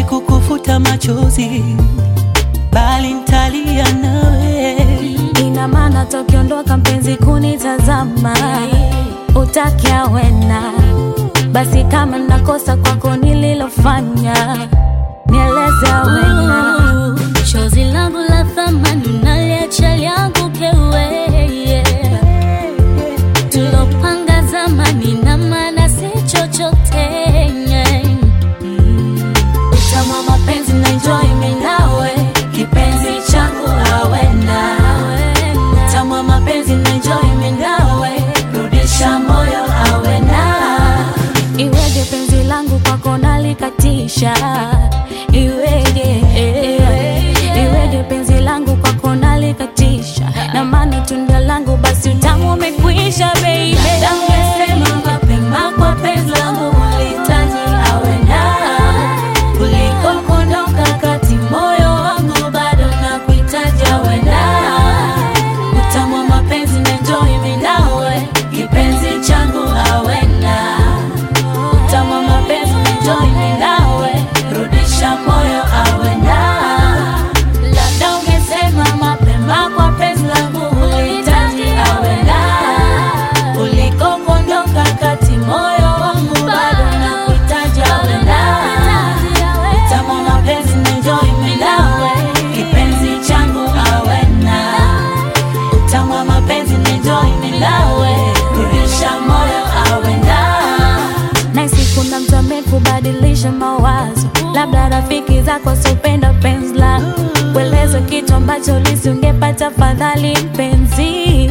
kukufuta machozi, bali ntalia nawe. Ina maana tokiondoka mpenzi kunitazama, utakia wena basi, kama nakosa kwako nililofanya, nieleze wena. Chozi langu la thamani naliacha liangu kewe tulopanga zamani na maana si chochote Utamu mapenzi na enjoy mimi nawe, kipenzi changu awena. Utamu mapenzi na enjoy mimi nawe, rudisha moyo awena. Iweje penzi langu kwako nalikatisha, iweje iweje penzi langu kwako nalikatisha, na maana tunda langu basi utamu umekwisha baby. Ungesema mapema kwa penzi langu ulihitaji awena kuliko kuondoka kati, moyo wangu bado nakuhitaji awena. Utamu wa mapenzi na enjoy mimi nawe, kipenzi changu awena. Utamu wa mapenzi na enjoy mimi nawe, rudisha moyo awena. Labda ungesema mapema kwa penzi langu ulihitaji awena kuliko kuondoka kati, moyo wangu bado nakuhitaji awena. Utamu wa mapenzi na enjoy mimi nawe, kipenzi changu awena. Utamu wa mapenzi na enjoy mimi nawe, rudisha moyo awena. Nahisi kuna mtu amekubadilisha mawazo, labda rafiki zako wasiopenda penzi lako, kueleza kitu ambacho lisingepata fadhali mpenzi.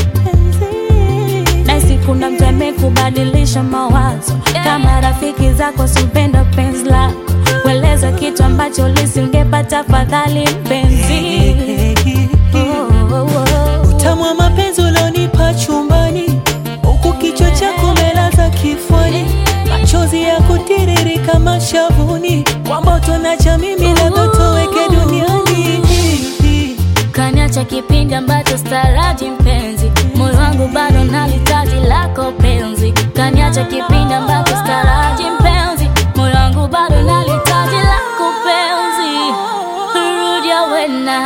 Nahisi kuna mtu amekubadilisha mawazo, kama rafiki zako wasiopenda penzi lako, kueleza kitu ambacho lisingepata fadhali mpenzi. Oh, oh, oh. Utamu wa mapenzi ulionipa chumbani, huku kichwa chako umelaza kifuani, machozi ya kutiririka mashavuni, kwamba utonacha mimi labda toweke duniani. kaniacha kipindi ambacho staraji mpenzi, moyo wangu bado nalitaji lako penzi. Kaniacha kipindi ambacho staraji mpenzi, moyo wangu bado nalitaji lako penzi. Rudi awena,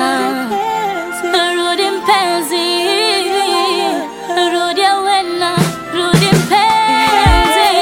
rudi mpenzi, rudi awena, rudi mpenzi.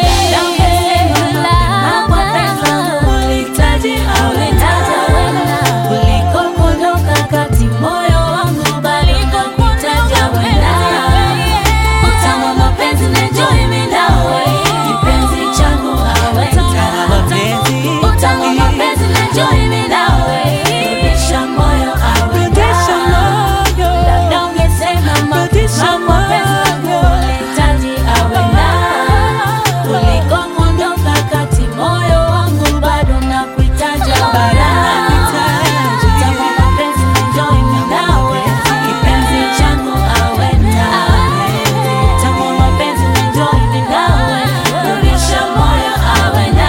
Ulihitaji awena, kuliko kuondoka kati, moyo wangu bado nakuhitaji awena. Utamu wa mapenzi na enjoy mimi nawe, kipenzi changu awena. Utamu wa mapenzi na enjoy mimi nawe, rudisha moyo Rudisha awena. moyo. Labda ungesema Rudisha mapema penzi langu ulihitaji awena, kuliko kuondoka kati, moyo wangu bado nakuhitaji awena. Utamu wa mapenzi na enjoy mimi nawe, kipenzi changu awena. Utamu wa mapenzi na enjoy mimi nawe, rudisha moyo awena.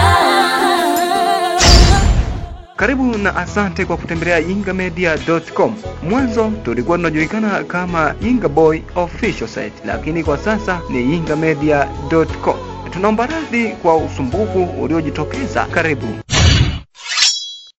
Karibu na asante kwa kutembelea yingamedia.com. Mwanzo tulikuwa tunajulikana kama Yinga Boy Official Site, lakini kwa sasa ni yingamedia.com. Tunaomba radhi kwa usumbufu uliojitokeza. Karibu.